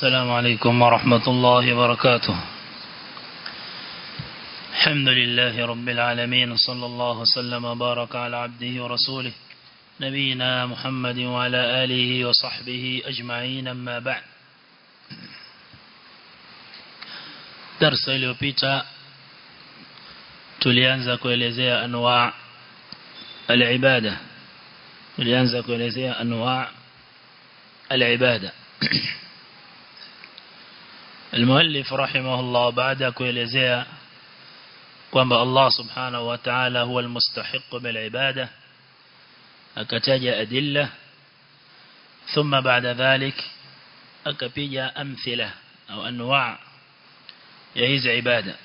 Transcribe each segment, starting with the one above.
السلام عليكم ورحمة الله وبركاته الحمد لله رب العالمين صلى الله وسلم وبارك على عبده ورسوله نبينا محمد وعلى آله وصحبه أجمعين أما بعد درس iliyopita tulianza kuelezea anwa al-ibada tulianza kuelezea anwa al-ibada المؤلف رحمه الله بعد kuelezea kwamba Allah subhanahu wa ta'ala huwa almustahiq bil ibada akataja adilla thumma baada dhalik akapiga amthila au anwa ya hizi ibada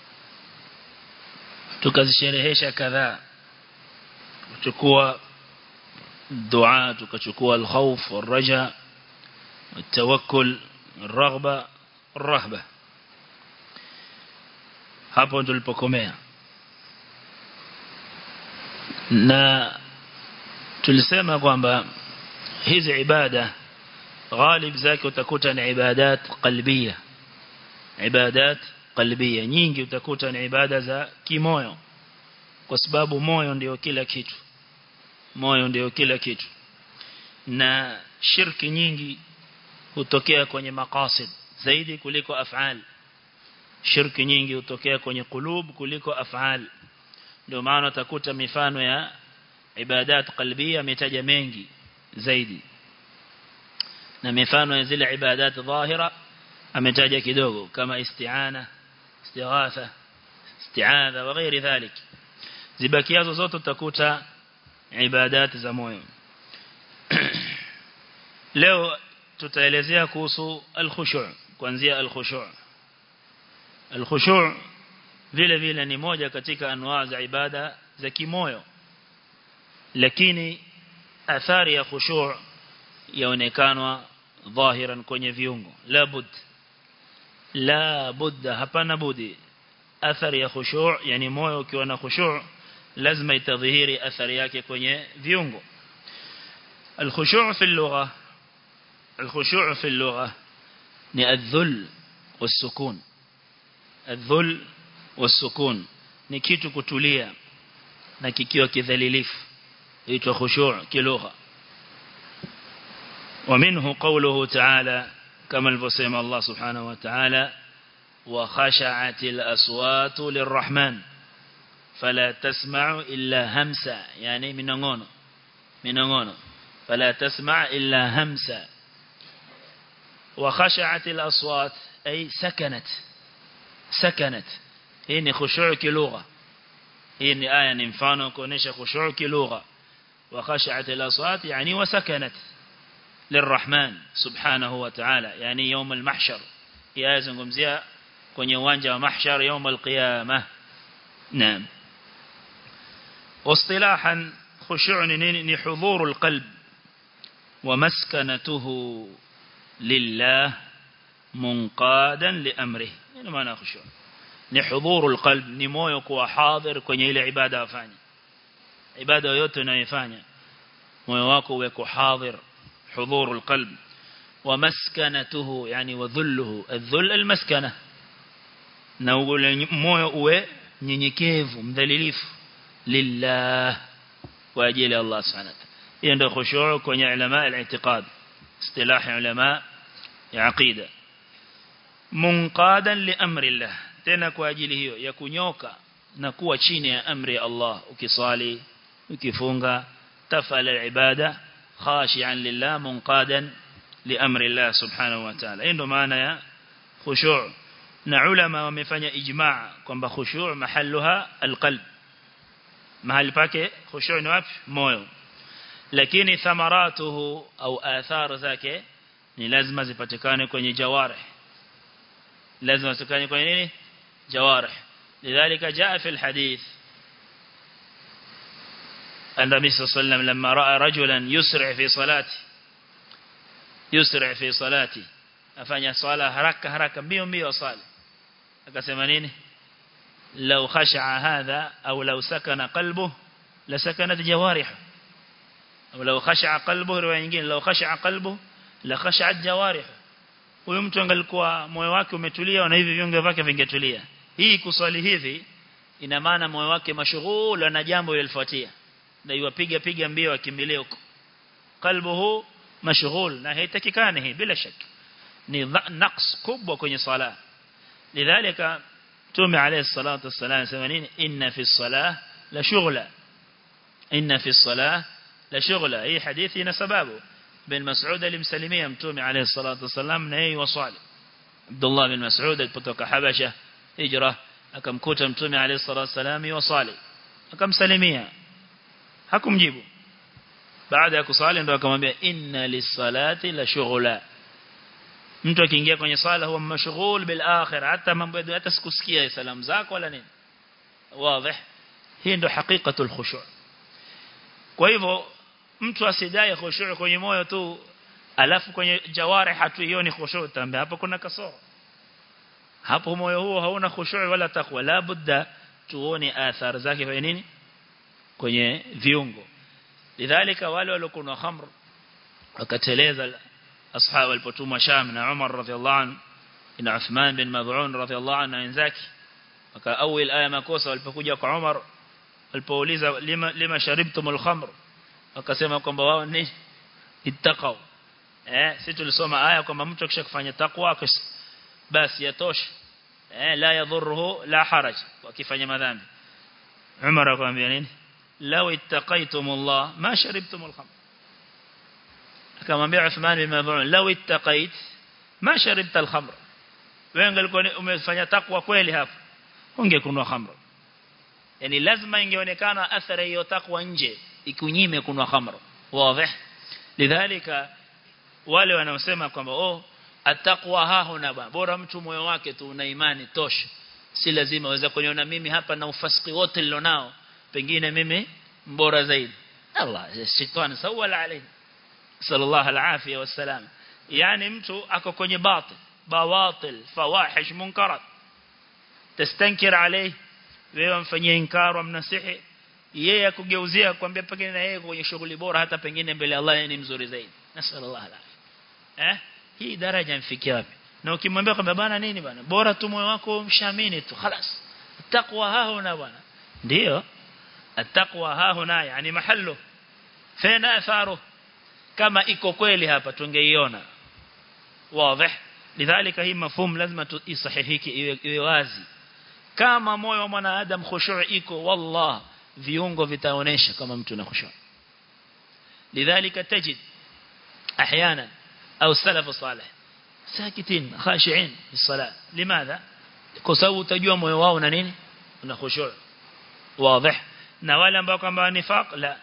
tukazisherehesha kadhaa kuchukua dua tukachukua alkhawf والرجاء والتوكل الرغبه الرهبه hapo tulipokomea na tulisema kwamba hizi ibada ghalib zake utakuta ni ibadat qalbia ibadat qalbia nyingi utakuta ni ibada za kimoyo kwa sababu moyo ndio kila kitu moyo ndio kila kitu na shirki nyingi hutokea kwenye maqasid zaidi kuliko af'al shirki nyingi hutokea kwenye kulub kuliko af'al ndio maana utakuta mifano ya ibadat qalbia ametaja mengi zaidi na mifano ya zile ibadat dhahira ametaja kidogo kama isti'ana istighatha isti'adha wa ghairi dhalik zibakiazo zote utakuta ibadat za moyo leo tutaelezea kuhusu al-khushu' kuanzia al-khushu' al-khushu' vile vile ni moja katika anwaa za ibada za kimoyo lakini athari ya khushu' yaonekanwa dhahiran kwenye viungo la bud la budda hapana budi athari ya khushu' yani moyo ukiwa na khushu' lazima itadhihiri athari yake kwenye viungo الخشوع في اللغة الخشوع في اللغة ni الذل والسكون الذل والسكون ni kitu kutulia na kikiwa kidhalilifu huitwa khushu' kilugha ومنه قوله تعالى كما الفسيم الله سبحانه وتعالى وخشعت الأصوات للرحمن فلا تسمع إلا همسا يعني منغون منغون فلا تسمع إلا همسا وخشعت الأصوات أي سكنت سكنت هي خشوع كلغة هي آية نفانه كونيش خشوع كلغة وخشعت الأصوات يعني وسكنت للرحمن سبحانه وتعالى يعني يوم المحشر يا زنقمزيا kwenye uwanja wa mahshar يوم القيامة نعم واصطلاحا خشوع ni حضور القلب ومسكنته لله منقادا لأمره يعني معنى خشوع ni hudhuru alqalb ni moyo kuwa hadhir kwenye ile ibada afanye ibada yote unayofanya moyo wako uwe hadhir hudhuru alqalb wa maskanatuhu yani wa dhulluhu adhull almaskana na ule moyo uwe nyenyekevu mdhalilifu lillah kwa ajili ya Allah subhanahu hiyo ndio khushu' kwenye ulama al-i'tiqad istilah ulama ya aqida munqadan li amri Allah tena kwa ajili hiyo ya kunyoka na kuwa chini ya amri ya Allah ukisali ukifunga tafala ibada khashi'an lillah munqadan li amri Allah subhanahu wa ta'ala hiyo ndo maana ya khushu' na ulama wamefanya ijma' kwamba khushu' mahalluha alqalb mahali pake khushu' ni wapi moyo lakini thamaratuhu au athar zake ni lazima zipatikane kwenye jawarih lazima zipatikane kwenye nini جوارح لذلك جاء في الحديث أن النبي صلى الله عليه وسلم لما رأى رجلا يسرع في صلاته يسرع في صلاته أفنى صلاة هركة هركة بيوم بيو صالة أكسم نيني لو خشع هذا أو لو سكن قلبه لسكنت جوارحه أو لو خشع قلبه رواية لو خشع قلبه لخشعت جوارحه huyo mtu angalikuwa moyo wake umetulia na hivi viungo vyake vingetulia hii kuswali hivi ina maana moyo wake mashughul na jambo lilifuatia na yuwapiga piga mbio akimbilie huko qalbuhu mashghul na haitakikani hii bila shaka ni naqs kubwa kwenye sala lidhalika tume alayhi salatu wassalam sema nini inna fi salah la shughla inna fi salah la shughla hii hadithi ina sababu bin Mas'ud alimsalimia mtume alayhi salatu wassalam na yeye wasali Abdullah bin Mas'ud alipotoka Habasha hijra akamkuta mtume alayhi salatu wassalam wasali akamsalimia hakumjibu baada ya kusali ndo akamwambia inna lisalati la shughla mtu akiingia kwenye sala huwa mashghul bil akhir hata mambo ya hata sikusikia salamu zako wala nini wazi hii ndo hakikatul khushu' kwa hivyo mtu asidai khushu' kwenye moyo tu alafu kwenye jawarih hatuioni khushu' tambe hapo kuna kasoro hapo moyo huo hauna khushu' wala takwa la budda tuone athari zake kwenye nini kwenye viungo lidhalika wale waliokunywa khamr wakateleza ashab walipotumwa Sham na Umar radhiallahu anhu na Uthman bin Mad'un radhiallahu anhu na wenzake wakaawil aya makosa walipokuja kwa Umar walipouliza lima lima sharibtumul khamr wakasema kwamba wao ni ittaqau eh sisi tulisoma aya kwamba mtu akishakufanya takwa basi yatosha eh la yadhurruhu la haraj wakifanya madhambi Umar akamwambia nini law ittaqaytumullah ma sharibtumul khamr akamwambia Uthman bin Mad'un law ittaqait ma sharibta al-khamr wewe ungelikuwa umefanya takwa kweli hapo ungekunywa khamr yani lazima ingeonekana athari hiyo takwa nje ikunyime kunwa khamr wazi lidhalika wale wanaosema kwamba oh ataqwa hahuna bora mtu moyo wake tu una imani tosha si lazima waweza kuniona mimi hapa na ufasiki wote nilionao pengine mimi mbora zaidi Allah shetani sawala alayhi sallallahu alafia wasalam yani mtu ako kwenye batil bawatil fawahish munkarat tastankir alayhi wewe mfanyie inkar mnasihi yeye akugeuzia kwambia pengine na yeye kwenye shughuli bora hata pengine mbele Allah yeye ni mzuri zaidi nasallallahu alafia eh hii daraja mfikia wapi na ukimwambia kwamba bana nini bana bora tu moyo wako mshamini tu خلاص taqwa hahuna bana ndio التقوى ها هنا يعني محله فين اثاره kama iko kweli hapa tungeiona wazi lidhalika hii mafhum lazima isahihiki iwe, iwe wazi kama moyo wa mwanadamu khushu' iko wallah viungo vitaonesha kama mtu na khushu' lidhalika tajid احيانا او السلف الصالح ساكتين خاشعين في الصلاه لماذا kwa sababu utajua moyo wao na nini una khushu' wazi na wale ambao kwamba nifaq la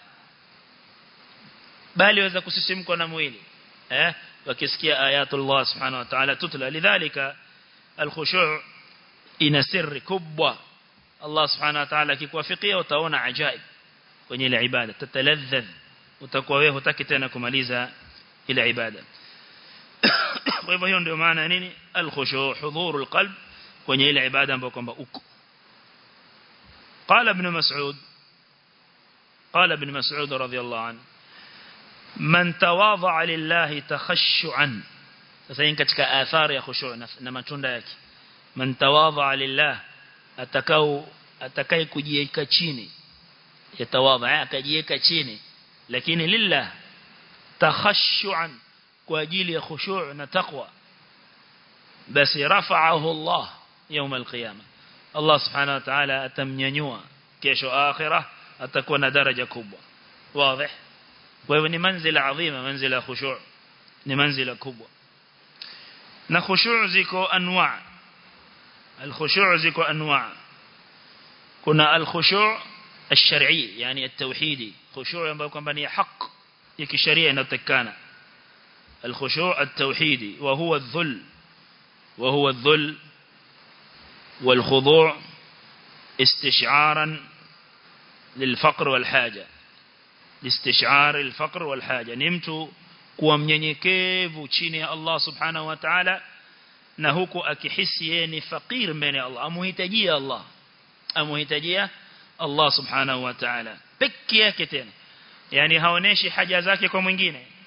bali waweza kusisimkwa na mwili eh wakisikia ayatullah subhanahu wa ta'ala tutla lidhalika alkhushu' ina sirri kubwa Allah subhanahu wa ta'ala akikuwafikia utaona ajaib kwenye ile ibada tataladhdh utakuwa wewe hutaki tena kumaliza ile ibada kwa hivyo hiyo ndio maana nini alkhushu' hudhurul qalb kwenye ile ibada ambayo kwamba uko قال ابن مسعود قال ابن مسعود رضي الله عنه من تواضع لله تخشعا sasa hii katika athari ya khushu' na matunda yake man tawadha lillah atakao atakaye kujiweka chini yatawadha akajiweka chini lakini lillah takhashu'an kwa ajili ya khushu' na taqwa basi rafa'ahu Allah يوم القيامه Allah subhanahu wa ta'ala atamnyanyua kesho akhirah atakuwa na daraja kubwa wazi kwa hivyo ni manzila adhima manzila khushu' ni manzila kubwa na khushu' ziko anwa' الخشوع زيكو أنواع كنا الخشوع الشرعي يعني التوحيدي خشوع ينبغي كمان حق يكي شريعة نتكانا الخشوع التوحيدي وهو الذل وهو الذل والخضوع استشعارا للفقر والحاجة لاستشعار الفقر والحاجة نمت kuwa mnyenyekevu chini ya Allah subhanahu wa ta'ala na huku akihisi yeye ni fakir mbele ya Allah amuhitajia Allah amuhitajia Allah subhanahu wa ta'ala pekee yake tena yani haoneshi haja zake kwa mwingine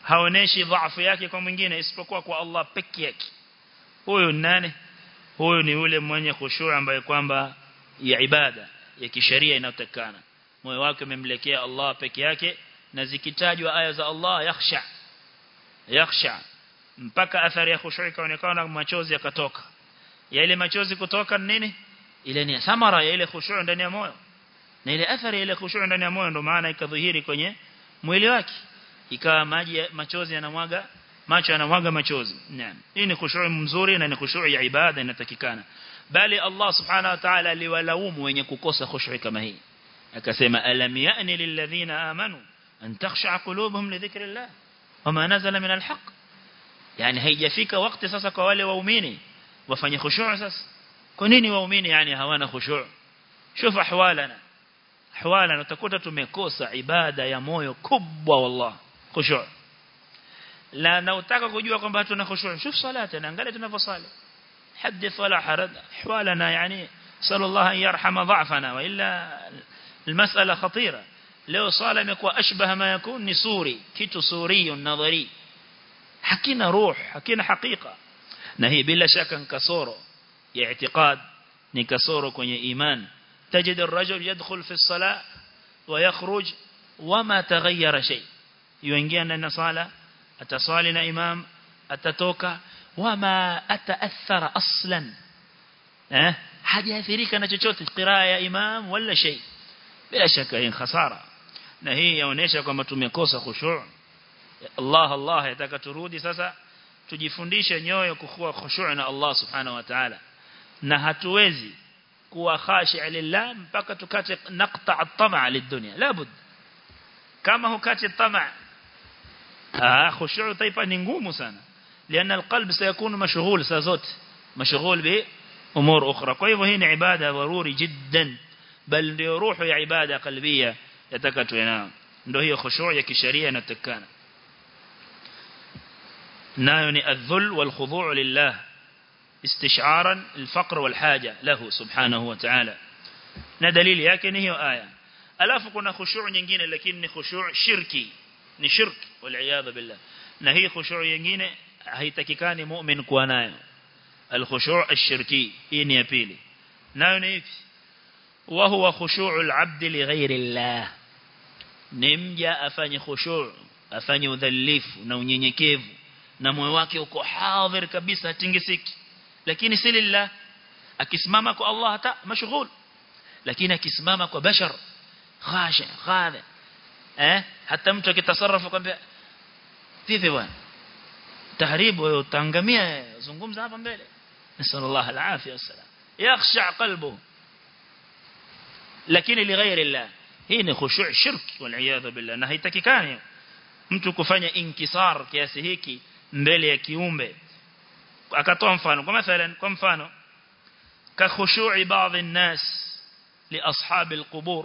haoneshi dhaifu yake kwa mwingine isipokuwa kwa Allah peke yake huyo nani huyo ni yule mwenye khushu' ambaye kwamba ya ibada ya kisheria inayotakana moyo wake umemlekea Allah peke yake na zikitajwa aya za Allah yakhsha yakhsha mpaka athari ya khushu' ikaonekana machozi yakatoka ya ile machozi kutoka nini ile ni thamara ya ile khushu' ndani ya moyo na ile athari ya ile khushu' ndani ya moyo ndo maana ikadhihiri kwenye mwili wake ikawa maji machozi yanamwaga macho yanamwaga machozi naam hii ni khushu' mzuri na ni khushu' ya ibada inatakikana bali Allah subhanahu wa ta'ala aliwalaumu wenye kukosa khushu' kama hii akasema alam ya'ni lilladhina amanu an takhsha'a qulubuhum li dhikrillah wama nazala min alhaq yani haijafika wakati sasa kwa wale waumini wafanye khushu' sasa kwa nini waumini yani hawana khushu' شوف احوالنا احوالنا utakuta tumekosa ibada ya moyo kubwa wallah khushu' la na utaka kujua kwamba tuna khushu' shuf salata na angalia tunavyosali حدث ولا حرج احوالنا يعني صلى الله ان يرحم ضعفنا والا المساله خطيره leo sala imekuwa ashbaha ma yakun ni suri kitu suri nadhari hakina ruh hakina hakika na hii bila shaka ni kasoro ya i'tiqad ni kasoro kwenye iman تجد الرجل يدخل في الصلاة ويخرج وما تغير شيء يوينgia ndani sala atasali na imam atatoka wama ataathara aslan eh hajaathirika na chochote qiraa ya imam wala shay bila shaka hii khasara na hii yaonesha kwamba tumekosa khushu' Allah Allah yataka turudi sasa tujifundishe nyoyo kuwa khushu' na Allah subhanahu wa ta'ala na hatuwezi kuwa khashi' lillah mpaka tukate naqta' at-tama' lid-dunya labud kama hukati at-tama' ah khushu' taifa ni ngumu sana لأن القلب سيكون مشغول سازوت مشغول بأمور أخرى kwa hivyo hii ni ibada dharuri jiddan bal ndio ruhu ya ibada qalbia yatakatwe nao ndio hiyo khushu' ya kisheria inatakana nayo ni adh-dhul wal khudu' lillah استشعارا الفقر والحاجة له سبحانه وتعالى na dalili yake ni hiyo aya alafu kuna khushu' nyingine lakini ni khushu' shirki ni shirk wal iyad billah na hii khushu' nyingine haitakikani mu'min kuwa nayo al khushu' ash-shirki hii ni ya pili nayo ni ipi wa huwa khushu' al-'abd li ghayri Allah nimja afanye khushu' afanye udhalifu na unyenyekevu na moyo wake uko hadhir kabisa hatingisiki lakini si lillah akisimama kwa Allah hata mashghul lakini akisimama kwa bashar khashi khadhi eh hata mtu akitasarrafu kwambia vipi bwana tahribu wewe utaangamia zungumza hapa mbele nasallallahu alafia wasalam yakhsha qalbu lakini lighairi Allah hii ni khushu' shirk wal iyad billah na haitakikani mtu kufanya inkisar kiasi hiki mbele ya kiumbe akatoa mfano kwa mathalan kwa mfano ka khushu'i baadhi an-nas li ashab al-qubur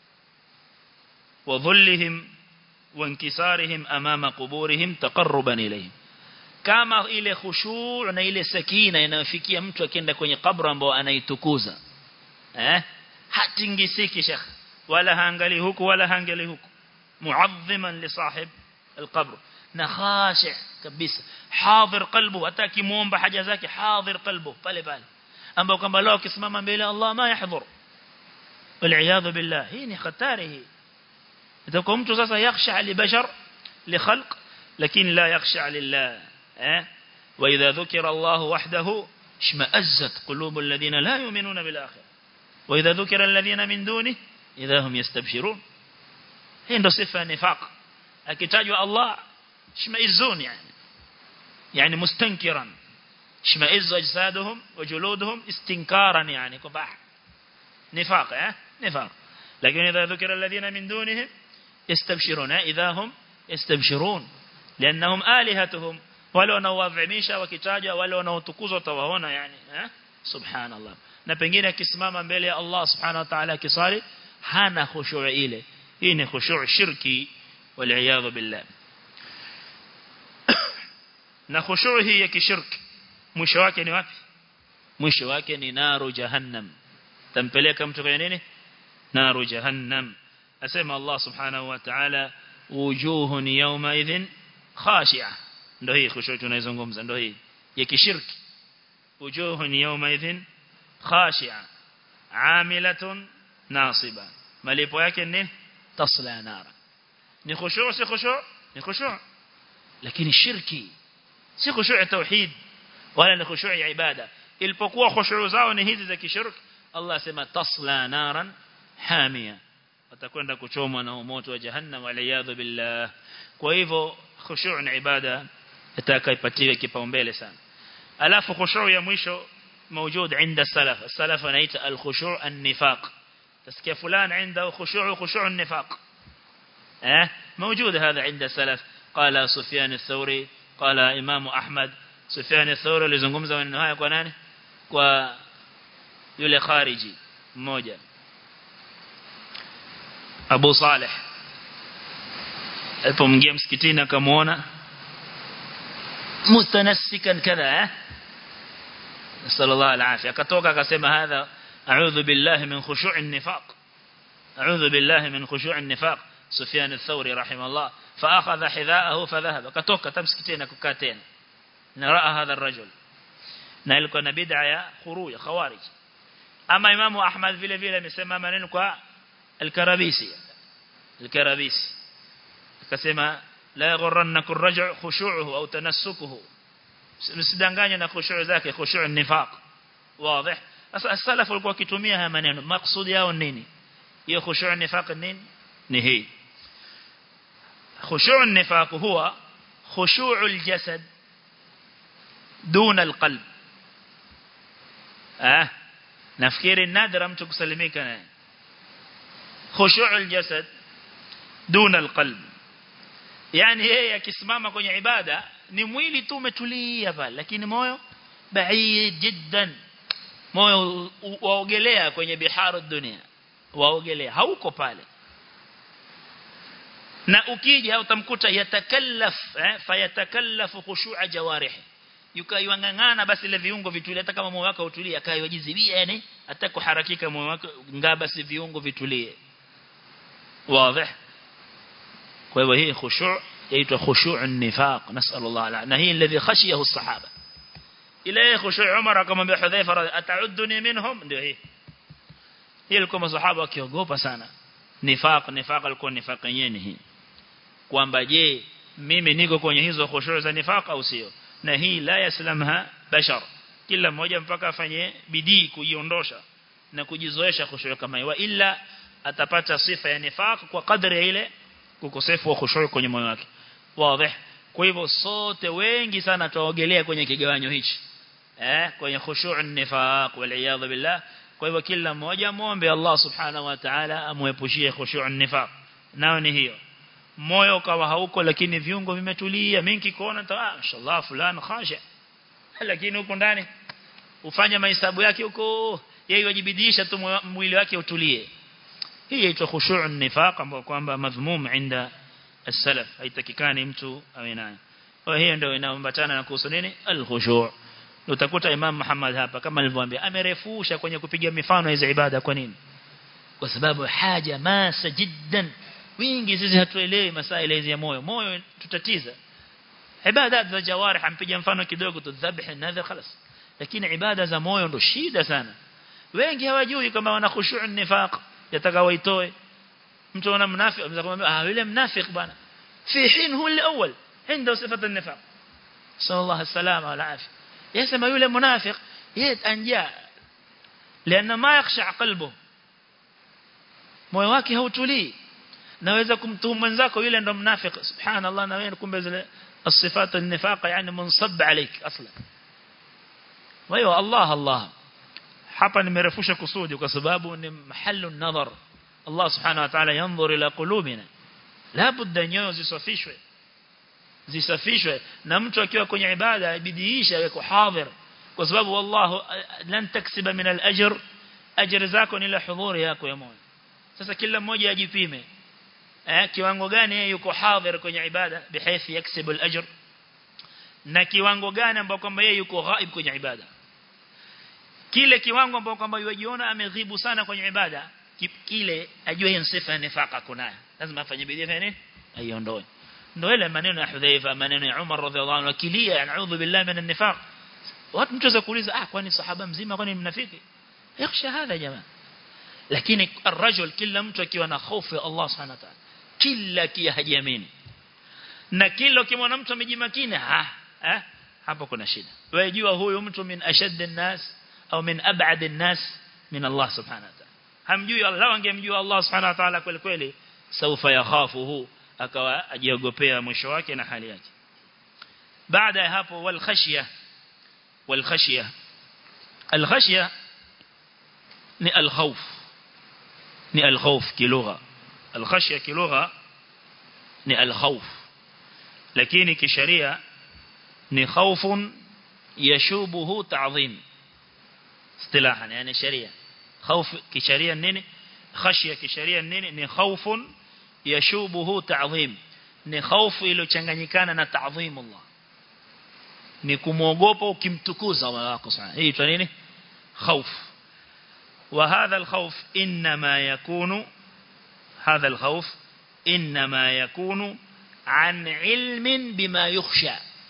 wa dhullihim wa inkisarihim amama quburihim taqarruban ilayhim kama ile khushu' na ile sakina inayofikia mtu akienda kwenye kaburi ambao anaitukuza eh hatingisiki shekh wala haangali huku wala haangali huku mu'azziman li sahib al-qabr na khashi' kabisa hadhir qalbu hata kimuomba haja zake hadhir qalbu pale pale ambao kwamba leo kisimama mbele Allah ma yahdhur wal billah hii ni hatari hii itakuwa mtu sasa yakhsha li bashar li khalq lakini la yakhsha lillah eh wa idha dhukira Allah wahdahu ishma'azzat qulub alladhina la yu'minuna bil akhirah wa idha dhukira alladhina min dunihi idha hum yastabshirun hii ndo sifa nifaq akitajwa Allah اشمئزون يعني يعني مستنكرا اشمئز أجسادهم وجلودهم استنكارا يعني كباح نفاق اه نفاق لكن إذا ذكر الذين من دونهم يستبشرون إذا هم يستبشرون لأنهم آلهتهم ولو نوضعميشا وكتاجا ولو نوتكوزوا توهونا يعني اه سبحان الله na pengine akisimama mbele ya Allah subhanahu wa ta'ala kisali hana khushu' ile hii ni khushu' shirki wal iyad billah na khushu' hii ya kishirki mwisho wake ni wapi mwisho wake ni naru jahannam tampeleka mtu kwenye nini naru jahannam asema Allah subhanahu wa ta'ala wujuhun yawma idhin khashi'a ndio hii khushu tunaizungumza ndio hii ya kishirki wujuhun yawma idhin khashi'a amilatun nasiba malipo yake ni tasla nara ni khushu si khushu ni khushu lakini shirki si khushu ya tauhid wala ni khushu ya ibada ilipokuwa khushu zao ni hizi za kishirki Allah sema tasla naran hamia watakwenda kuchomwa na moto wa jahannam waliyadhu billah kwa hivyo khushu' ni ibada itakayopatiwa kipaumbele sana alafu khushu' ya mwisho موجود عند السلف السلف نيت الخشوع النفاق تسكي فلان عنده خشوع خشوع النفاق اه موجود هذا عند السلف قال سفيان الثوري قال إمام أحمد سفيان الثوري لزنقمزة من النهاية قنانه و yule khariji mmoja Abu Saleh alipomjia msikitini akamuona mutanassikan kadha eh sallallahu alaihi akatoka akasema hadha a'udhu billahi min khushu'i an-nifaq a'udhu billahi min khushu'i an-nifaq Sufyan ath-Thawri rahimahullah فاخذ حذاءه فذهب katoka tamsikitini kukaa tena na raa hadha ar-rajul na ilikuwa na bid'a ya khuruj khawarij ama imamu Ahmad vile vile amesema maneno kwa al-Karabisi al-Karabisi akasema la yaghurrannakum raj'u khushu'uhu au tanassukuhu msidanganye na khushu' zake khushu' nifaq wazi sasa as-salaf walikuwa wakitumia haya maneno maksudi yao nini hiyo khushu' nifaq nini ni hii khushu' nifaq huwa khushu' al-jasad دون القلب اه nafikiri nadra mtu kusalimika naye khushu' al-jasad duna al-qalb yani yeye akisimama kwenye ibada ni mwili tu umetulia pale lakini moyo baid jiddan moyo waogelea kwenye biharu dunia waogelea hauko pale na ukija utamkuta yatakallaf eh, fayatakallafu khushu'a jawarihi yukaiwangangana basi ile viungo vitulie hata kama moyo wako utulie akaiwajizibia yani hata kuharakika moyo wako ngaa basi viungo vitulie wazi kwa hivyo hii khushu' yaitwa khushu' an-nifaq nasallallahu ala na hii alladhi khashiyahu as-sahaba ile khushu' Umar akamwambia Hudhaifa ata'udduni minhum ndio hii hii ilikuwa masahaba wakiogopa sana nifaq nifaq alikuwa nifaq yenyewe hii kwamba je mimi niko kwenye hizo khushu' za nifaq au sio na hii la yaslamha bashar kila mmoja mpaka afanye bidii kujiondosha na kujizoesha khushu' kama hiyo ila atapata sifa ya nifaq kwa kadri ya ile ukosefu wa khushu' kwenye moyo wake wazi kwa hivyo sote wengi sana tuogelea kwenye kigawanyo hichi eh kwenye khushu' nifaq wal billah kwa hivyo kila mmoja muombe Allah subhanahu wa ta'ala amuepushie khushu' nifaq nao ni hiyo moyo kawa hauko lakini viungo vimetulia mingi kuona ta ah inshallah fulani khashi lakini huko ndani ufanye mahesabu yake huko yeye wajibidisha tu mwili wake utulie hii inaitwa khushu' nifaq ambayo kwamba madhmum inda as-salaf haitakikani mtu awe nayo kwa hiyo ndio inaambatana na kuhusu nini al-khushu' utakuta Imam Muhammad hapa kama alivyoambia amerefusha kwenye kupiga mifano hizo ibada kwa nini kwa sababu haja masa jiddan wingi sisi hatuelewi masaila hizi ya moyo moyo tutatiza ibada za jawarih ampiga mfano kidogo tu dhabh nadha خلاص lakini ibada za moyo ndo shida sana wengi hawajui kama wana khushu' nifaq yataka waitoe mtu ana mnafiki anaweza kumwambia ah yule mnafiki bwana fi hin huwa al-awwal عنده صفه النفاق صلى الله السلامه والعافيه يسمى yule munafiq yeye anja لان ما يخشع قلبه moyo wake hautulii naweza kumtuhumu mwenzako yule ndo mnafiki subhanallah na wewe kumbe zile الصفات النفاق يعني منصب عليك اصلا وايوه الله الله hapa nimerefusha kusudi kwa sababu ni mahallu nadhar Allah subhanahu wa ta'ala yanzur ila qulubina la budda nyoyo zisafishwe zisafishwe na mtu akiwa kwenye ibada ibidiisha yako hadhir kwa sababu wallahu lan taksiba min al-ajr ajr zako ni la hudhuri yako ya moyo sasa kila mmoja ajipime eh kiwango gani yeye yuko hadhir kwenye ibada bihaithi yaksibu al-ajr na kiwango gani ambao kwamba yeye yuko ghaib kwenye ibada kile kiwango ambao kwamba yujiona ameghibu sana kwenye ibada kile ajue hiyo sifa ya nifaka kunayo lazima afanye bidii fanya nini aiondoe ndio ile maneno ya Hudhaifa maneno ya Umar radhiallahu anhu akilia anaudhu billahi minan nifaq watu mtu kuuliza ah kwani sahaba mzima kwani mnafiki yakhsha hadha jamaa lakini الرجل kila mtu akiwa na hofu ya Allah subhanahu wa ta'ala kila kia hajiamini na kila ukimwona mtu amejimakini ah eh hapo kuna shida wewe jua huyu mtu min ashadd nas au min ab'ad nas min Allah subhanahu wa ta'ala hamjui Allah angemjua Allah subhanahu wa ta'ala kweli kweli saufa yakhafuhu akawa ajiogopea mwisho wake na hali yake baada ya hapo wal khashya wal khashya al khashya ni al khawf ni al khawf kilugha al khashya kilugha ni al khawf lakini kisheria ni khawfun yashubuhu ta'zim istilahan yani sharia khawf kisheria nini khashya kisheria nini ni khawfun yashubuhu ta'zim ni khawfu iliyochanganyikana na ta'zim Allah ni kumuogopa ukimtukuza Allah wako sana hii itwa nini khawf وهذا الخوف إنما يكون هذا الخوف إنما يكون عن علم بما يخشى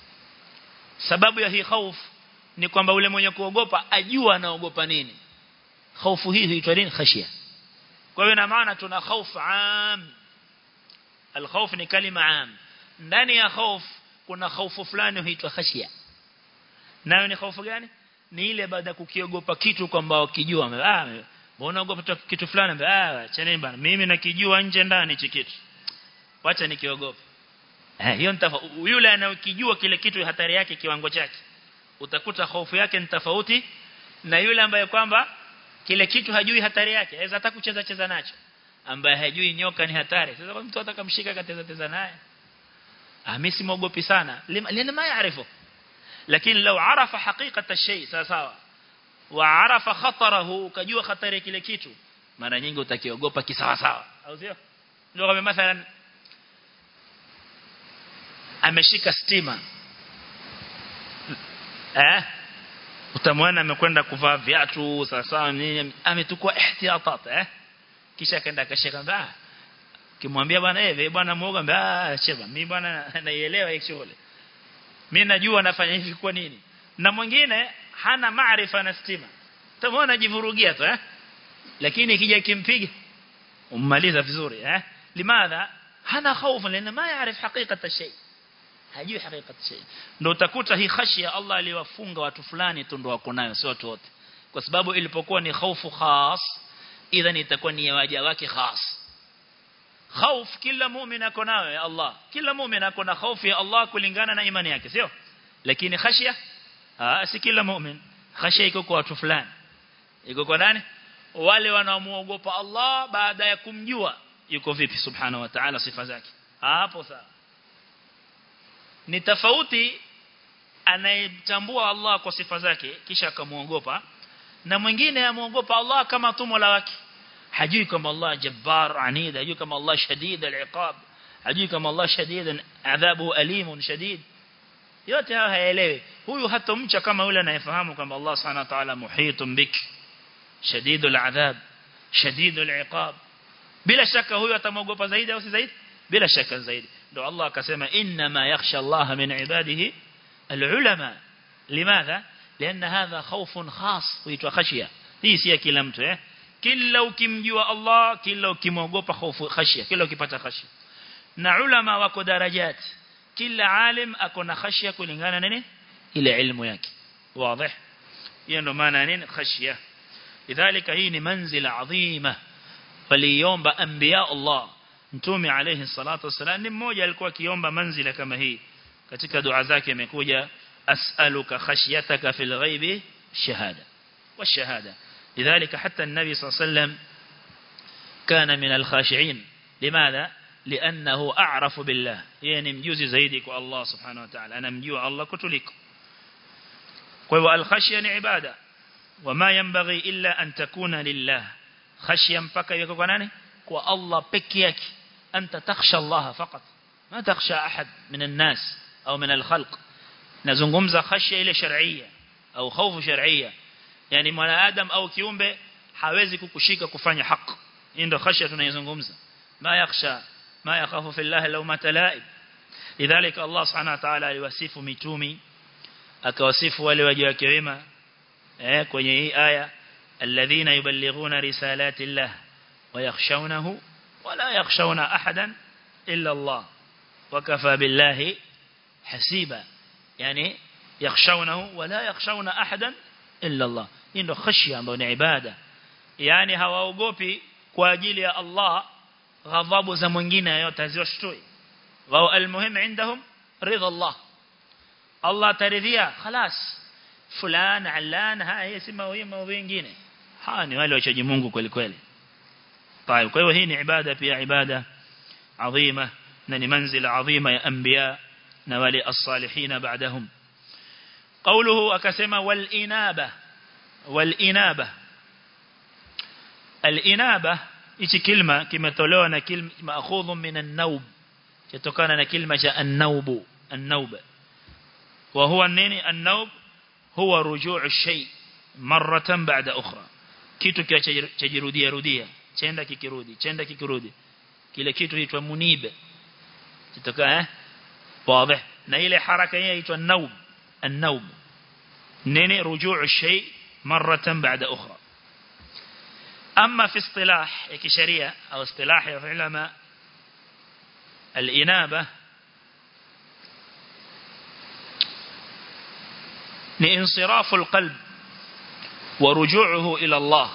sababu ya hii hofu ni kwamba ule mwenye kuogopa ajua anaogopa nini hofu hii huitwa nini khashia kwa hiyo ina maana tuna hofu am alkhawf ni kalima am ndani ya hofu kuna hofu fulani huitwa khashia nayo ni hofu gani ni ile baada ya kukiogopa kitu kwamba ukijua ah mbona unaogopa kitu fulani ah chaneni bana mimi nakijua nje ndani hichi kitu wacha nikiogopa eh hiyo yule anayokijua kile kitu hatari yake kiwango chake utakuta hofu yake ni tofauti na yule ambaye kwamba kile kitu hajui hatari yake aweza hata kucheza cheza nacho ambaye hajui nyoka ni hatari sasa mtu atakamshika kateza teza naye ah mimi simogopi sana lina ma yaarifu lakini lau arafa hakika shay sawa sawa wa arafa khatarahu kajua hatari kile kitu mara nyingi utakiogopa kisawa sawa au sio ndio kama mathalan ameshika stima eh utamwona amekwenda kuvaa viatu sawa sawa nini ametukua ihtiyatat eh kisha akaenda akashika mbaa kimwambia bwana eh bwana muoga ah cheba mimi bwana naielewa hii shughuli mimi najua nafanya hivi kwa nini na mwingine hana maarifa na stima utamwona ajivurugia tu eh lakini ikija kimpiga ummaliza vizuri eh limadha hana hofu lana ma yaarif hakika shay hajui hakika shay ndio utakuta hii khashia Allah aliwafunga watu fulani tu ndio wako nayo sio watu wote kwa sababu ilipokuwa ni hofu khas idhan itakuwa ni waja wake khas خوف kila muumini ako nayo ya Allah kila muumini ako na hofu ya Allah kulingana na imani yake sio lakini khashia ah si kila muumini khashia iko kwa watu fulani iko kwa nani wale wanaomuogopa Allah baada ya kumjua yuko vipi subhanahu wa ta'ala sifa zake hapo sawa ni tofauti anayetambua Allah kwa sifa zake kisha akamuogopa na mwingine amuogopa Allah kama tu mola wake hajui kama Allah jabbar anid hajui kama Allah shadid al-iqab hajui kama Allah shadid adhabu alim shadid yote haya haelewi huyu hatomcha kama yule anayefahamu kwamba Allah subhanahu wa ta'ala muhitun bik shadid al-adhab shadid al-iqab bila shaka huyu atamogopa zaidi au si zaidi bila shaka zaidi ndio Allah akasema inna ma yakhsha Allah min ibadihi al-ulama limadha لأن هذا خوف خاص ويتwa khashia hii si kila mtu eh kila ukimjua Allah kila ukimwogopa hofu khashia kila ukipata khashia na ulama wako darajat kila alim ako na khashia kulingana nini ile ilmu yake wazi hiyo ndo maana nini khashia lidhalika hii ni manzila adhima waliomba anbiya Allah mtume alayhi salatu wasalam ni mmoja alikuwa akiomba manzila kama hii katika dua zake imekuja as'aluka khashyataka fil ghaibi shahada والشهاده لذلك حتى النبي صلى الله عليه وسلم كان من الخاشعين لماذا لأنه أعرف بالله يعني مجوزي زيدك الله سبحانه وتعالى أنا مجوع الله كتلك وهو الخشية عبادة وما ينبغي إلا أن تكون لله خشيا مبكى يكوناني والله بكيك أنت تخشى الله فقط ما تخشى أحد من الناس أو من الخلق نزنغمز خشية إلى شرعية أو خوف شرعية yani mwanadamu au kiumbe hawezi kukushika kufanya haki hii ndio khashya tunayozungumza ma yakhsha ma yakhafu fillahi law matalaib lidhalika Allah subhanahu wa ta'ala aliwasifu mitumi akawasifu wale waja wake wema eh kwenye hii aya alladhina yuballighuna risalati llah wa yakhshawnahu wa la yakhshawna ahadan illa Allah wakafa billahi hasiba yani yakhshawnahu wa la yakhshawna ahadan illa Allah hii ndio khashya ambayo ni ibada yani hawaogopi kwa ajili ya Allah ghadhabu za mwingine yote haziwashtui wao almuhim عندهم رضا الله Allah ataridhia خلاص fulani alan haya sema wema wengine hawa ni wale wachaji Mungu kweli kweli طيب kwa hiyo hii ni ibada pia ibada adhima na ni manzila adhima ya anbiya na wale as-salihin baadahum قوله akasema wal inaba wal inaba al inaba hichi kilma kimetolewa na kilma maakhudhu min an-naub kutokana na kilma cha an-naub an-naub wa huwa nini an-naub huwa rujuu shay maratan ba'da ukhra kitu chajirudia rudia chenda kikirudi chenda kikirudi kile kitu huitwa munibe kitoka eh wazi na ile haraka hii inaitwa naub an-naub nini rujuu shay maratan ba'da ukhra أما في اصطلاح كشريعة أو اصطلاح علماء الإنابة لانصراف القلب ورجوعه إلى الله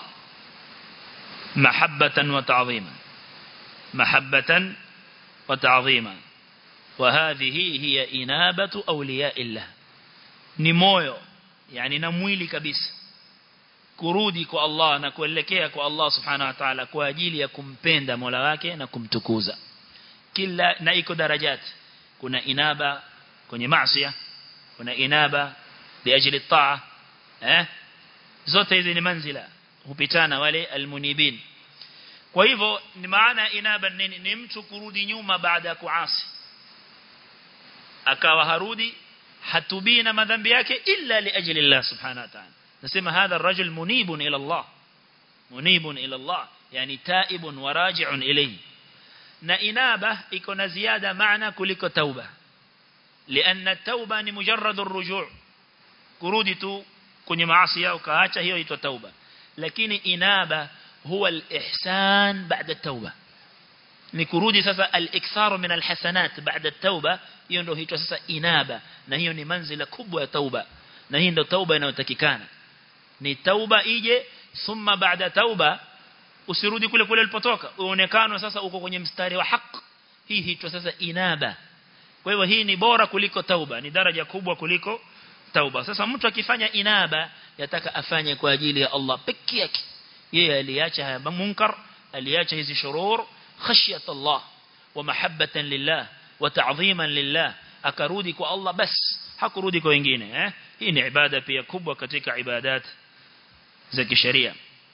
محبة وتعظيما محبة وتعظيما وهذه هي إنابة أولياء الله نمويو يعني نمويلي كبيس kurudi kwa Allah na kuelekea kwa Allah subhanahu wa ta'ala kwa ajili ya kumpenda Mola wake na kumtukuza kila na iko darajati kuna inaba kwenye maasiya kuna inaba liajli taa eh zote hizi ni manzila hupitana wale almunibin kwa hivyo ni maana inaba nini ni mtu kurudi nyuma baada ya kuasi akawa harudi hatubii na madhambi yake illa liajli Allah subhanahu wa ta'ala nasema hadha الرجل منيب الى الله منيب الى الله yani تائب وراجع اليه na inaba iko na ziada maana kuliko tauba لان التوبه ni mujarrad الرجوع kurudi tu kwenye maasi yao kaacha hiyo inaitwa tauba lakini inaba huwa al-ihsan ba'da at-tauba ni kurudi sasa al-ikthar min al-hasanat ba'da at-tauba hiyo ndio huitwa sasa inaba na hiyo ni manzila kubwa ya tauba na hii ndio tauba inayotakikana ni tauba ije thumma baada tauba usirudi kule kule ulipotoka uonekane sasa uko kwenye mstari wa haki hii hitwa sasa inaba kwa hivyo hii ni bora kuliko tauba ni daraja kubwa kuliko tauba sasa mtu akifanya inaba yataka afanye kwa ajili ya Allah pekee yake yeye aliacha haya munkar aliacha hizi shurur khashyat Allah wa mahabbatan lillah wa ta'dhiman lillah akarudi kwa Allah bas hakurudi kwa wengine eh hii ni ibada pia kubwa katika ibadat za kisheria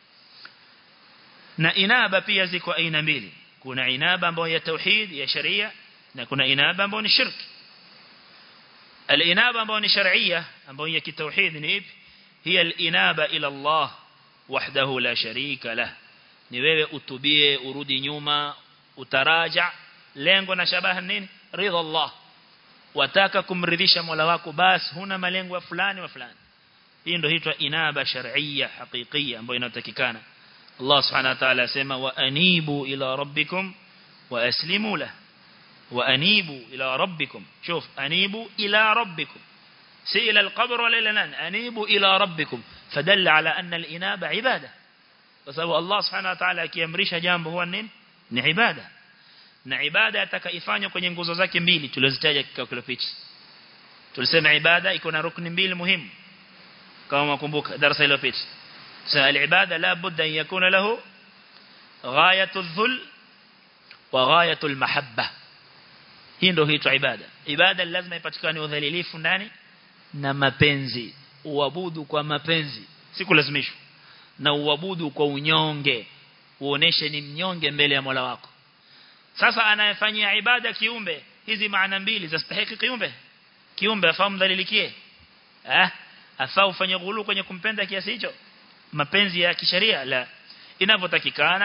na inaba pia ziko aina mbili kuna inaba ambayo ya tauhid ya sharia na kuna inaba ambayo ni shirk الانابه ambayo ni sharia ambayo ya kitauhid ni ipi hiya al-inaba ila Allah wahdahu la sharika lah ni wewe utubie urudi nyuma utaraja lengo na shabaha nini ridha Allah wataka kumridhisha Mola wako basi huna malengo fulani wa fulani hii ndio huitwa inaba shar'iyya haqiqiyya ambayo inatakikana Allah subhanahu wa ta'ala asema wa anibu ila rabbikum wa aslimu lahu wa anibu ila rabbikum shuf anibu ila rabbikum si ila alqabr wala ila nan anibu ila rabbikum fadalla ala anna alinaba ibada kwa sababu Allah subhanahu wa ta'ala akiamrisha jambo huwa nini ni ibada na ibada atakaifanywa kwenye nguzo zake mbili tulizozitaja kikao kilopita tulisema ibada iko na rukni mbili muhimu kama mkumbuka darasa iliyopita sasa ibada la budda an yakuna lahu ghayatu dhul wa ghayatu almahabba hii ndio huitwa ibada ibada lazima ipatikane udhalilifu ndani na mapenzi uabudu kwa mapenzi si kulazimishwa na uabudu kwa unyonge uoneshe ni mnyonge mbele ya Mola wako sasa anayefanyia ibada kiumbe hizi maana mbili zastahili kiumbe kiumbe afahamu dhalilikie eh afaa ufanye ghulu kwenye kumpenda kiasi hicho mapenzi ya kisheria la inavyotakikana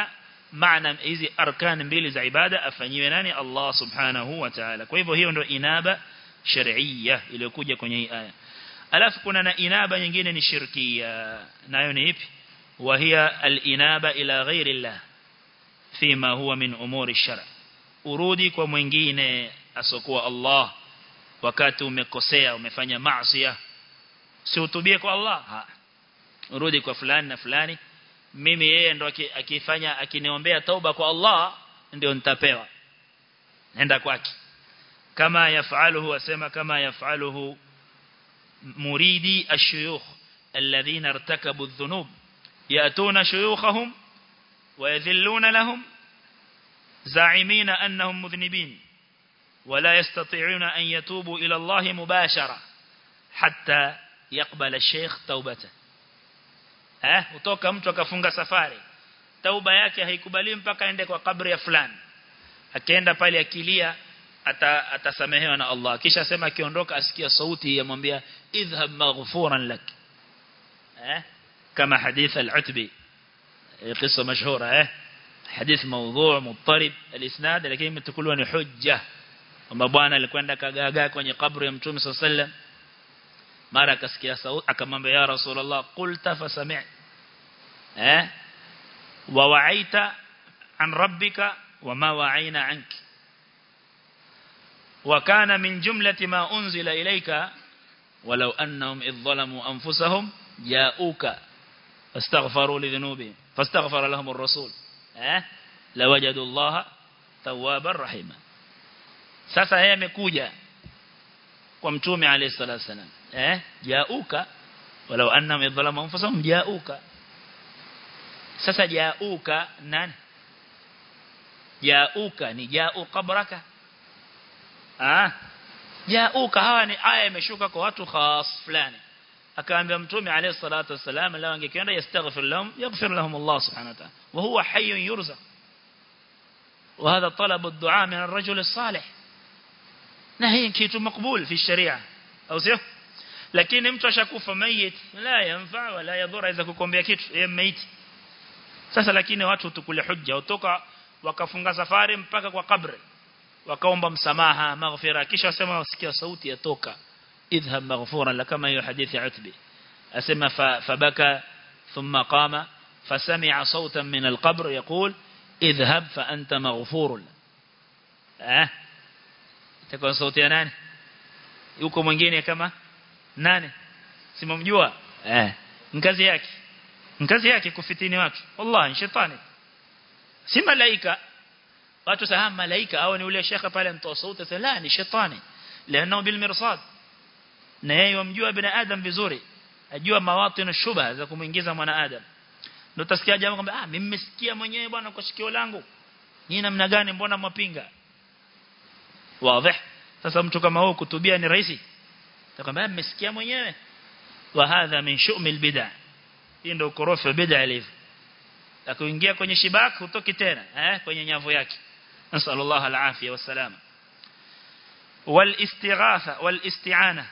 maana hizi arkan mbili za ibada afanyiwe nani Allah subhanahu wa ta'ala kwa hivyo hiyo ndio inaba shar'iyya iliyokuja kwenye hii aya alafu kuna na inaba nyingine ni shirkia nayo ni ipi wa hiya al-inaba ila ghairi Allah fima huwa min umuri shar urudi kwa mwingine asokuwa Allah wakati umekosea umefanya maasi si utubie kwa Allah ha. urudi kwa fulani na fulani mimi yeye ndo akifanya akiniombea tauba kwa Allah ndio nitapewa nenda kwake kama yafaluhu asema kama yafaluhu muridi ashuyukh alladhina irtakabu adh-dhunub yatuna shuyukhahum ويذلون لهم زاعمين أنهم مذنبين ولا يستطيعون أن يتوبوا إلى الله مباشرة حتى يقبل الشيخ توبته eh utoka mtu akafunga safari tauba yake haikubaliwi mpaka aende kwa kabri ya fulani akienda pale akilia ata, atasamehewa na Allah kisha sema akiondoka asikia sauti yamwambia idhhab maghfuran lak eh kama hadith al-utbi قصة مشهورة eh حديث موضوع مضطرب الاسناد lakini imetukuliwa ni hujja kwamba bwana alikwenda kagagaa kwenye kaburi ya mtume صلى الله عليه وسلم mara akasikia sauti akamwambia ya rasulullah qulta fasami' eh wa wa'aita an rabbika wama wa'ayna anki wa kana min jumlati ma unzila ilayka walau annahum idh zalamu anfusahum ja'uka fastaghfaru li dhunubihim fastaghfara lahum ar-rasul eh lawajadu Allah tawwabar rahima sasa yeye amekuja kwa mtume alayhi salatu wasalam eh jauka walau annahum yadhalamu anfusahum jauka sasa jauka nani jauka ni jau qabraka ah jauka hawa ni aya imeshuka kwa watu khas fulani akaambia mtume alayhi salatu wasalam lao angekwenda yastaghfir lahum yaghfir lahum Allah subhanahu wa ta'ala wa huwa hayyun yurzaq وهذا طلب الدعاء من الرجل الصالح na hii kitu makbul fi sharia au sio lakini mtu ashakufa mayit la yanfa wala yadhura iza kukombea kitu yeye maiti sasa lakini watu tukule hujja utoka wakafunga safari mpaka kwa kabri wakaomba msamaha maghfira kisha wasema wasikia sauti yatoka idhhab maghfuran la kama hiyo hadithi ya utbi asema fabaka thumma qama فسمع صوتا من القبر يقول اذهب فأنت مغفور اه itakuwa sauti ya nani yuko mwingine kama nani simamjua eh ngazi yake ngazi yake kufitini watu wallahi shetani si malaika watu sahamu malaika au ni ule shekha pale mtoa sauti sasa la ni shetani لانه بالمرصاد na yeye yamjua binadamu vizuri ajua mawatinu shubha za kumuingiza mwanadamu ndio utasikia jamaa kwamba ah mimi nimesikia mwenyewe bwana kwa shikio langu ni namna gani mbona mwapinga wazi sasa mtu kama huyo kutubia ni rahisi atakwambia mmesikia mwenyewe wa hadha min shumil bid'a hii ndio ukorofi wa bid'a ilivyo akuingia kwenye shibak hutoki tena eh kwenye nyavu yake nasallallahu alafia wasalama والاستغاثه والاستعانه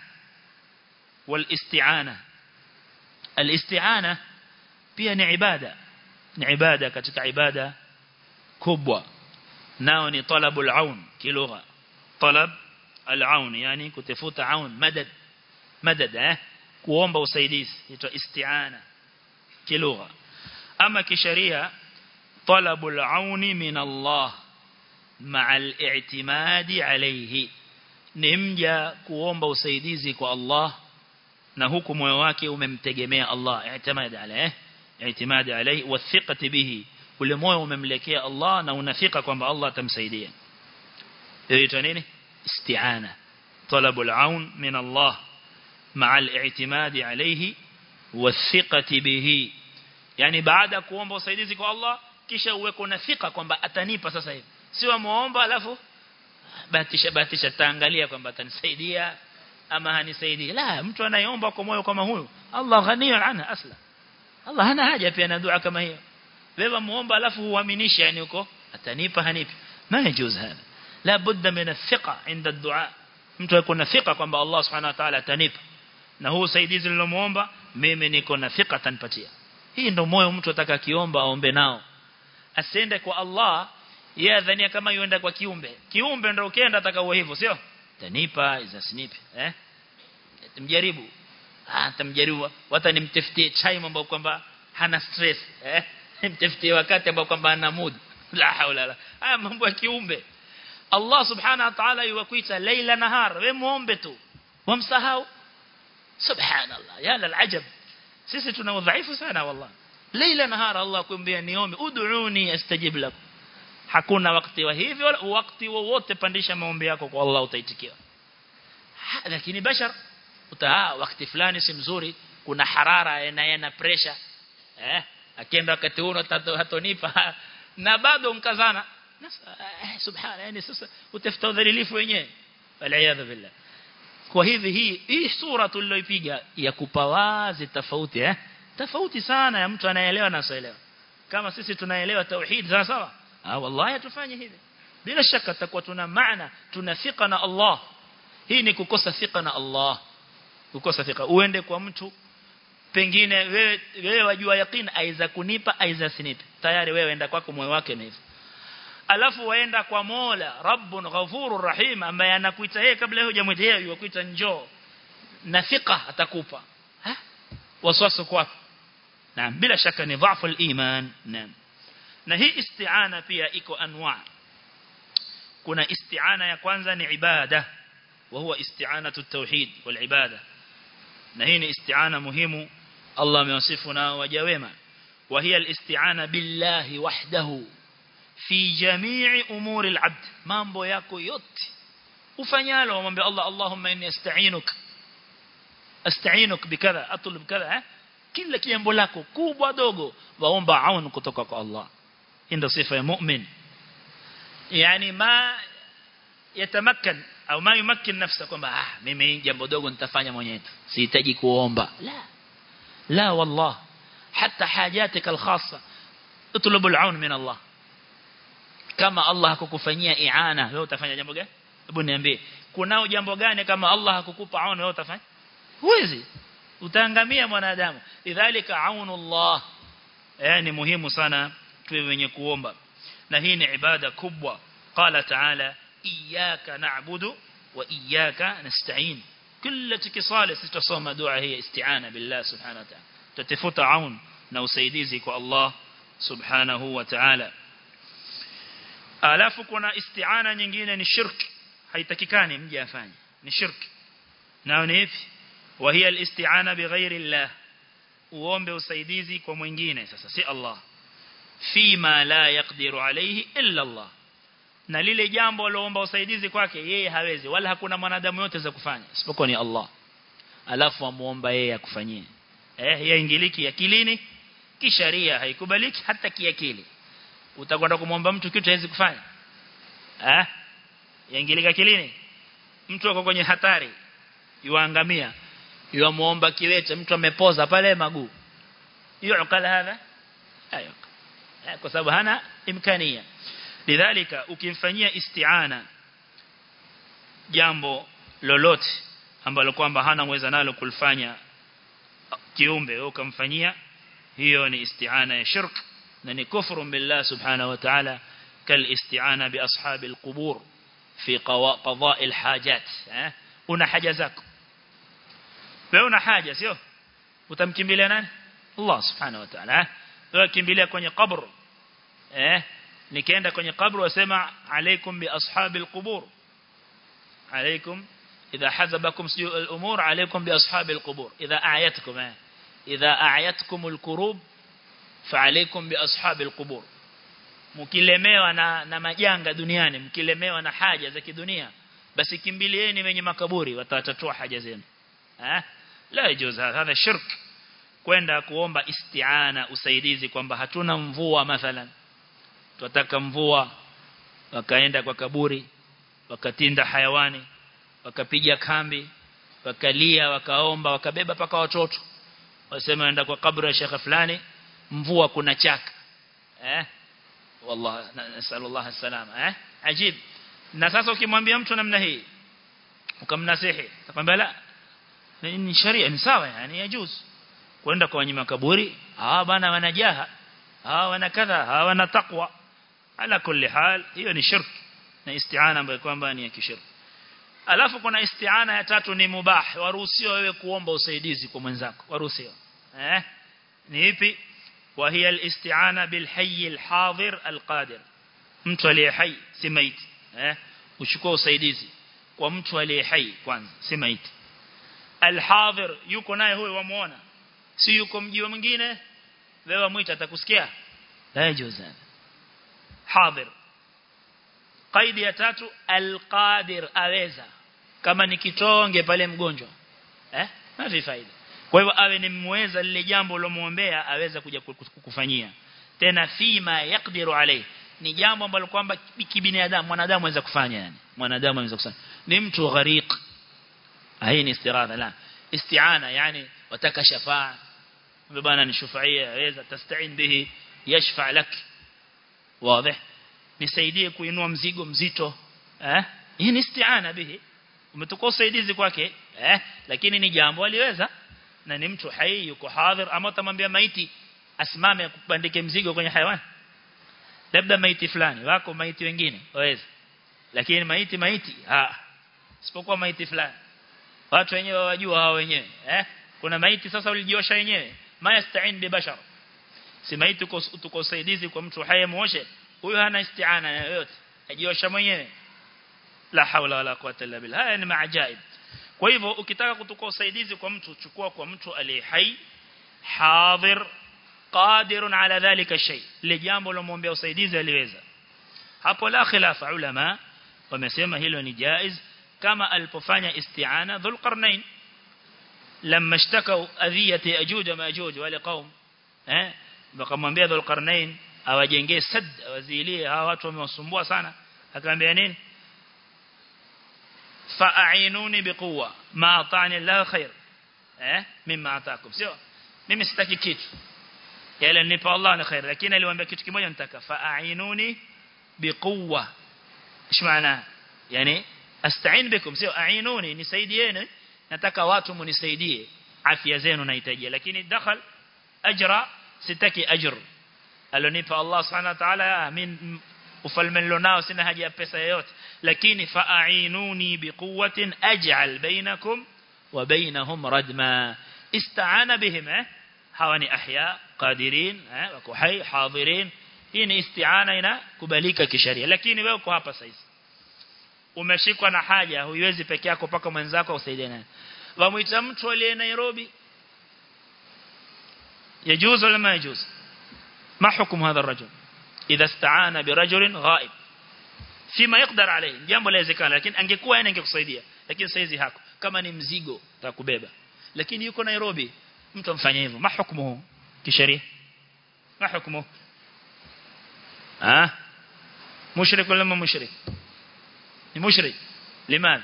والاستعانه الاستعانه pia ni ibada ni ibada katika ibada kubwa nao ni talabul aun kilugha talab al-aun yani kutafuta aun madad madad eh kuomba usaidizi inaitwa isti'ana kilugha ama kisheria talabul aun min Allah ma'a al-i'timadi alayhi ni mja kuomba usaidizi kwa Allah na huku moyo wake umemtegemea Allah i'timadi alayhi i'timadi alayhi wa thiqati bihi ule moyo umemlekea Allah na unafika kwamba Allah atamsaidia hiyo nini استعانة طلب العون من الله مع الاعتماد عليه والثقة به يعني بعد kuomba usaidizi kwa Allah kisha uweko na thika kwamba atanipa sasa hivi sio muomba alafu batisha batisha taangalia kwamba atanisaidia ama hanisaidii la mtu anayeomba kwa moyo kama huyo Allah ghaniyun anha asla Allah hana haja pia na dua kama hiyo wewe muomba alafu uaminishe yani uko atanipa hanipi ma yajuz hada لا بد من الثقة عند الدعاء mtu yuko na thika kwamba Allah subhanahu wa ta'ala atanipa na huu usaidizi nilomuomba mimi niko na thika atanipatia hii ndio moyo mtu ataka kiomba aombe nao asiende kwa Allah yeye adhania kama yuenda kwa kiumbe kiumbe ndio ukienda atakao hivyo sio tanipa izasinipe eh mjaribu ah tamjaribu hata nimtafutie chai mambo kwamba hana stress eh nimtafutie wakati ambao kwamba ana mood la haula la haya mambo ya kiumbe Allah subhanahu wa ta'ala yuwakuita laila nahar wewe muombe tu wamsahau subhanallah ya la alajab sisi tuna udhaifu sana wallah laila nahar Allah kuambia niombe ud'uni astajib lakum hakuna wakati wa hivyo wala wakati wowote pandisha maombi yako kwa Allah utaitikiwa lakini bashar utaa wakati fulani si mzuri kuna harara na yana pressure eh akienda wakati huo hatonipa na bado mkazana eh, subhana yani sasa utafuta udhalilifu wenyewe waliaadha billah kwa hivi hii hii sura tuliyoipiga ya kupawazi tofauti eh tofauti sana ya mtu anaelewa na asioelewa kama sisi tunaelewa tauhid sawa sawa ah wallahi tufanye hivi bila shaka tutakuwa tuna maana tuna thika na Allah hii ni kukosa thika na Allah kukosa thika uende kwa mtu pengine wewe wewe wajua yakini aiza kunipa aiza sinipe tayari wewe enda kwako moyo wake na hivyo alafu waenda kwa Mola Rabbun Ghafurur Rahim ambaye anakuita yeye kabla yeye hujamwita yeye yukuita njoo na thika atakupa ha waswaso kwako naam bila shaka ni dhaifu al-iman naam na hii isti'ana pia iko anwa kuna isti'ana ya kwanza ni ibada wa huwa isti'anatu at-tauhid wal ibada na hii ni isti'ana muhimu Allah amewasifu na waja wema wa hiya al-isti'ana billahi wahdahu fi jami'i umuri al-'abd mambo yako yote ufanyalo umwambie Allah Allahumma inni asta'inuka asta'inuka bikadha atlub kadha kila jambo lako kubwa dogo waomba aun kutoka kwa Allah ndio sifa ya mu'min yani ma yatamakkan au ma yumakkin nafsa kwamba ah mimi jambo dogo nitafanya mwenyewe sihitaji kuomba la la wallah hata hajatika alkhassa اطلب العون من الله kama Allah hakukufanyia iana wewe utafanya jambo gani hebu niambie kunao jambo gani kama Allah hakukupa aun wewe utafanya huwezi utaangamia mwanadamu lidhalika aunullah yani muhimu sana tuwe wenye kuomba na hii ni ibada kubwa qala taala iyyaka na'budu wa iyyaka nasta'in kila tukisali sitasoma dua hii isti'ana billah subhanahu wa ta'ala tutafuta aun na usaidizi kwa Allah subhanahu wa ta'ala alafu kuna isti'ana nyingine ni shirk haitakikani mje afanye ni shirk nao ni hivi wa hiya al-isti'ana bighairi Allah uombe usaidizi kwa mwingine sasa si Allah fima la yaqdiru alayhi illa Allah na lile jambo aloomba usaidizi kwake yeye hawezi wala hakuna mwanadamu yote za kufanya isipokuwa ni Allah alafu amuomba yeye akufanyie eh yaingiliki akilini kisharia haikubaliki hata kiakili utakwenda kumwomba mtu kitu hawezi kufanya eh yaingilika akilini mtu ako kwenye hatari yuangamia yuamuomba kiwete mtu amepoza pale maguu yuqala hadha ayo kwa sababu hana imkania lidhalika ukimfanyia isti'ana jambo lolote ambalo kwamba hana uwezo nalo kulifanya kiumbe wewe ukamfanyia hiyo ni isti'ana ya shirk na ni kufru billah subhanahu wa ta'ala kal isti'ana bi ashabil qubur fi qada'i al hajat una haja zako wewe una haja sio utamkimbilia nani Allah subhanahu wa ta'ala wewe kimbilia kwenye kabr eh nikienda kwenye kabr wasema alaikum bi ashabil qubur alaikum idha hazabakum su'u al umur alaikum bi ashabil qubur idha a'yatkum idha a'yatkum al kurub fa alaikum bi ashabil qubur mkilemewa na na majanga duniani mkilemewa na haja za kidunia basi kimbilieni wenye makaburi watatatua haja zenu eh la yajuz hadha shirk kwenda kuomba isti'ana usaidizi kwamba hatuna mvua mathalan tunataka mvua wakaenda kwa kaburi wakatinda hayawani wakapiga kambi wakalia wakaomba wakabeba paka watoto wasema enda kwa kaburi ya shekha fulani mvua kuna chaka eh wallah nasallallahu salama eh ajib na sasa ukimwambia mtu namna hii ukamnasihi atakwambia la ni sharia ni sawa yani yajuz kwenda kwa wanyima kaburi ah bana wanajaha hawa wana kadha hawa wana taqwa ala kulli hal hiyo ni shirk na isti'ana ambayo kwamba ni ya kishirki alafu kuna isti'ana ya tatu ni mubah waruhusiwa wewe kuomba usaidizi kwa mwenzako waruhusiwa eh ni ipi wa hiya al-isti'ana bil hayy al-hadir al-qadir mtu aliye hai si maiti eh uchukua usaidizi kwa mtu aliye hai kwanza si maiti al-hadir yuko naye huyo wamuona si yuko mji mwingine wewe mwita atakusikia la yajuzana hadir qaidi ya tatu al-qadir aweza kama ni kitonge pale mgonjwa eh hafi faida kwa hivyo awe ni mweza lile jambo ulomuombea aweza kuja kukufanyia tena fima yakdiru alayhi ni jambo ambalo kwamba kibinadamu mwanadamu anaweza kufanya yani mwanadamu anaweza kufanya ni mtu ghariq hii ni istiradha la isti'ana yani wataka shafaa bwana ni shufaia aweza tastain bihi yashfa lak wazi nisaidie kuinua mzigo mzito eh hii ni isti'ana bihi umetoka usaidizi kwake eh lakini ni jambo aliweza na ni mtu hai yuko hadhir ama utamwambia maiti asimame akubandike mzigo kwenye hayawani labda maiti fulani wako maiti wengine waweza lakini maiti maiti ah isipokuwa maiti fulani watu wenyewe wajua hao wenyewe eh kuna maiti sasa ulijiosha wenyewe mayastain bi bashar si maiti tuko usaidizi kwa mtu hai muoshe huyo hana isti'ana yoyote ajiosha mwenyewe la haula wala quwwata illa billah haya ni maajaib kwa hivyo ukitaka kutoka usaidizi kwa mtu chukua kwa mtu aliye hai hadhir qadirun ala dhalika shay ile jambo lomwombea usaidizi aliweza hapo la khilafa ulama wamesema hilo ni jaiz kama alipofanya isti'ana dhul qarnain lamma ishtakau adhiyati ajuj wa majuj wale qaum eh wakamwambia dhul qarnain awajengee sad awazilie hawa watu wamewasumbua sana akamwambia nini fa'inuni biquwa ma atani Allah khair eh mimma ataakum sio mimi sitaki kitu yale nipa Allah ni khair lakini aliwaambia kitu kimoja nitaka fa'inuni biquwa ايش معناه yani asta'in bikum sio a'inuni nisaidieni nataka watu munisaidie afya zenu nahitajia lakini dakhal ajra sitaki ajr alonipa Allah subhanahu wa ta'ala min ufalme nilionao sina haja ya pesa yoyote lakini fa'inuni biquwwatin aj'al bainakum wa bainahum radma ista'ana bihim eh hawa ni ahya qadirin eh wako hai hadirin hii ni isti'ana ina kubalika kisheria lakini wewe uko hapa sasa umeshikwa na haja huiwezi peke yako paka mwenzako usaidie naye wamuita mtu aliye Nairobi يجوز ولا ما يجوز ما حكم هذا الرجل إذا استعان برجل غائب فيما يقدر عليه jambo lawezekana lakini angekuwa yeye angekusaidia lakini saizi hako kama ni mzigo utakubeba lakini yuko Nairobi mtu amfanya hivyo ma hukumu kisheria ma hukumu ah mushrik wala mushrik ni mushrik limadha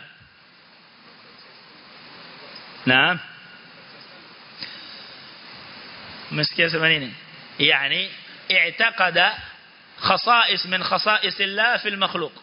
naam مسكيه سمانين يعني اعتقد خصائص من خصائص الله في المخلوق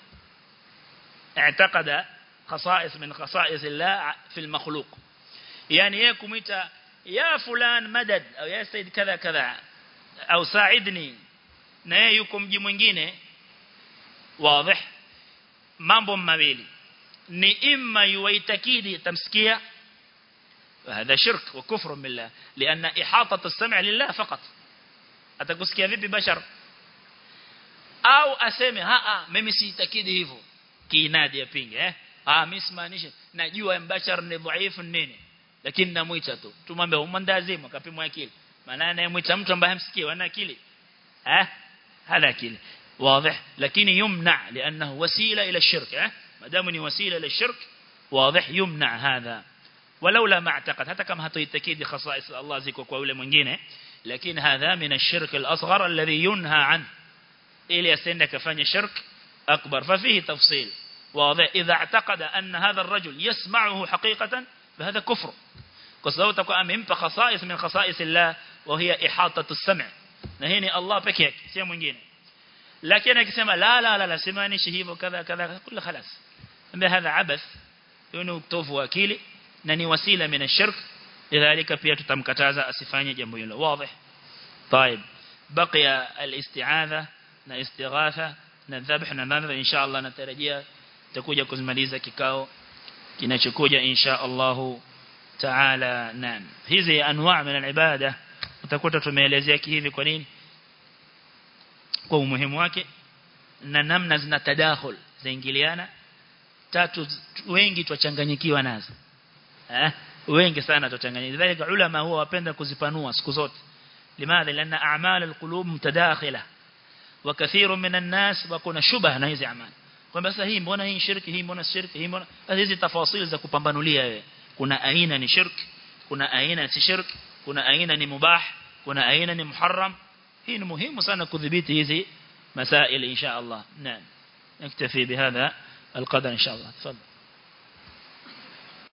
اعتقد خصائص من خصائص الله في المخلوق يعني يكم يا فلان مدد أو يا سيد كذا كذا أو ساعدني na yeye yuko mji mwingine wazi mambo mawili ni imma yuwaitakidi tamsikia هذا شرك وكفر بالله لأن إحاطة السمع لله فقط atakusikia vipi bashar au aseme haa mimi siitakidi hivyo kiinadi apinge eh ah mimi simaanishe najua mbashar ni dhaifu nini lakini namuita tu tumwambie umandazimu akapimwa akili maana anayemwita mtu ambaye hamsikii ana akili eh hana akili واضح لكن يمنع لأنه وسيلة إلى الشرك eh ما دام وسيلة إلى الشرك واضح يمنع هذا ولولا ما اعتقد حتى كما هتيتكيد خصائص الله زيكو kwa yule mwingine لكن هذا من الشرك الأصغر الذي ينهى عنه إلي أسنة كفاني شرك أكبر ففيه تفصيل واضح إذا اعتقد أن هذا الرجل يسمعه حقيقة فهذا كفر كسلو تكو أمهم خصائص من خصائص الله وهي إحاطة السمع نهيني الله بكيك سيا mwingine لكن akisema la la la la simanishi hivyo kadha kadha kula خلاص هذا عبث يونو كتوفوا akili na ni wasila min ashirk lidhalika pia tutamkataza asifanye jambo hilo wazi طيب baqiya al-isti'adha na istighatha na dhabh na nadhar insha Allah natarajia tutakuja kuzimaliza kikao kinachokuja insha Allah taala naam hizi anwa' min al-ibada utakuta tumeelezea hivi kwa nini kwa umuhimu wake na namna zina tadakhul zaingiliana tatu wengi twachanganyikiwa nazo eh wengi sana twachanganyikiwa dhalika ulama huwa wapenda kuzipanua siku zote limadha lana a'mal alqulub mutadakhila wa kathiru minan nas wakuna shubha na hizi amali kwamba sasa hii mbona hii shirki hii mbona shirki hii mbona hizi tafasili za kupambanulia wewe kuna aina ni shirki kuna aina si shirki kuna aina ni mubah kuna aina ni muharram hii ni muhimu sana kudhibiti hizi مسائل إن شاء الله نعم نكتفي بهذا القدر إن شاء الله تفضل